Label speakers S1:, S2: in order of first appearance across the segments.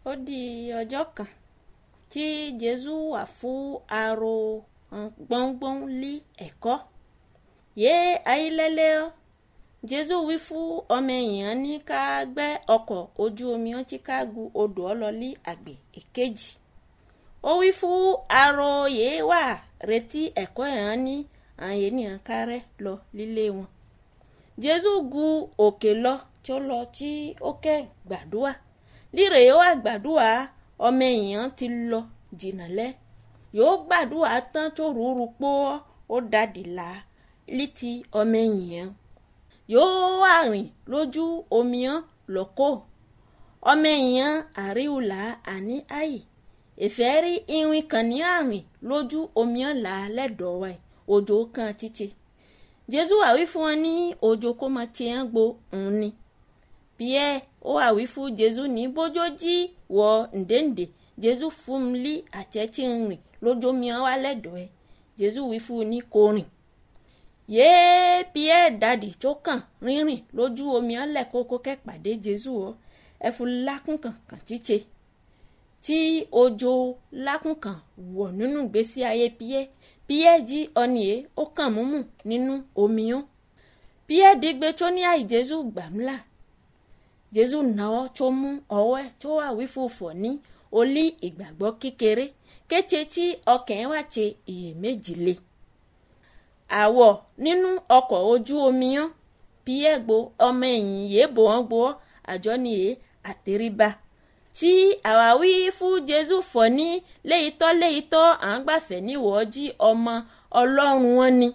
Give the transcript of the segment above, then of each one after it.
S1: ó di ọjọ́ kan tí jésù wà fún aro gbọ́ngbọ́n lé ẹ̀kọ́ yé ayílẹ́lẹ́ ọ́ jésù wí fún ọmọ èèyàn ní ká gbẹ́ ọkọ̀ ojú omi ọ́n tí ká gu odò ọlọ́lí àgbè èkejì ó wí fún aro yìí wà retí ẹ̀kọ́ yẹn ní àwọn ènìyàn kárẹ́ lọ lílé wọn jésù gu òkè lọ tó lọ tí ó kẹ́ gbàdúrà líre yóò wá gbàdúrà ọmọ èèyàn ti lọ jìnnà lẹ́ yóò gbàdúrà tán tó rúurú pọ́ ó dàdí là létí ọmọ èèyàn yóò wá rìn lójú omi hàn lọ́kọ́ ọmọ èèyàn àríwùlà àní àyè ìfẹ́ rí irin kan ní àrìn lójú omi hàn là lẹ́dọ̀ọ́ ẹ̀ òjò kan títí jésù wà wí fún wọn ní òjò kó máa ti hàn gbo òun ni pierre ó wà wí fún jésù ní bójó jí wọ ǹdẹ́ǹdẹ́ jésù fún mi lí àtẹ̀tí rìn lójú omi hàn wá lẹ́dọ̀ọ́ ẹ̀ jésù wí fún un ní kò rìn yéé pierre dàdí tó kàn rírìn lójú omi hàn lẹ́kọ́kọ́ kẹ́pàdé jésù ọ ẹ̀fún lákùn kankan tíṣe tí òjò lákùn kan wọ̀ nínú ìgbésí ayé pierre pierre jí ọ̀nìyẹ ó kàn múmù nínú omi hàn pierre dígbé tó ní àì jésù gbàmúlà jésù náwó tó mú ọwọ́ ẹ̀ tó wà wí fòfò ní olí ìgbàgbọ́ kékeré kété tí ọkàn ẹ̀ wá ṣe iyèméjì le àwọ̀ nínú ọkọ̀ ojú omi hàn pierre gbo ọmọ ẹ̀yìn yìí bò wọ́n gbọ́ àjọ nìyẹ àtẹríba tí àwáwí fún jésù fọ ní léyìítọ́ léyìítọ́ à ń gbàfẹ́ níwọ̀ jí ọmọ ọlọ́run wọn ni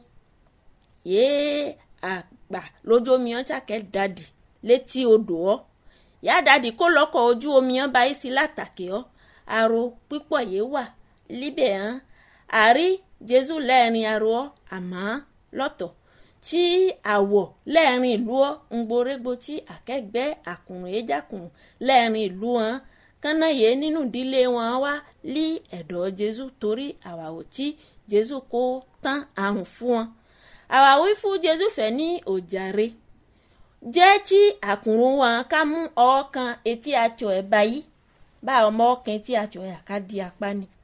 S1: yéé àgbà lójú omi hàn ṣàkẹ́ dàdí létí odò ọ́ yá dàdí kó lọ́kọ̀ ojú omi hàn báyìí sí látàkì ọ́ àrò pípọ̀ yìí wà líbẹ̀ hàn àrí jésù lẹ́ẹ̀rin àrò ọ́ àmọ́ lọ́tọ̀ tí àwọ̀ lẹ́ẹ̀rin ìlú ọ́ ń gborégbó tí àkẹ́gbẹ́ àkùnrin ejákùnrin lẹ́ẹ̀rin ìlú wọn kánná yé nínú ìdílé wọn wá lí ẹ̀dọ̀ jésù torí àwàwò tí jésù kó tán àrùn fún wọn àwàwí fún jésù fẹ́ ní òjàre jẹ́ tí àkùnrin wọn ká mú ọwọ́ kan etí àtsọ ẹ̀ báyìí bá ọmọ ọkàn etí àtsọ ẹ̀ àká di apá ni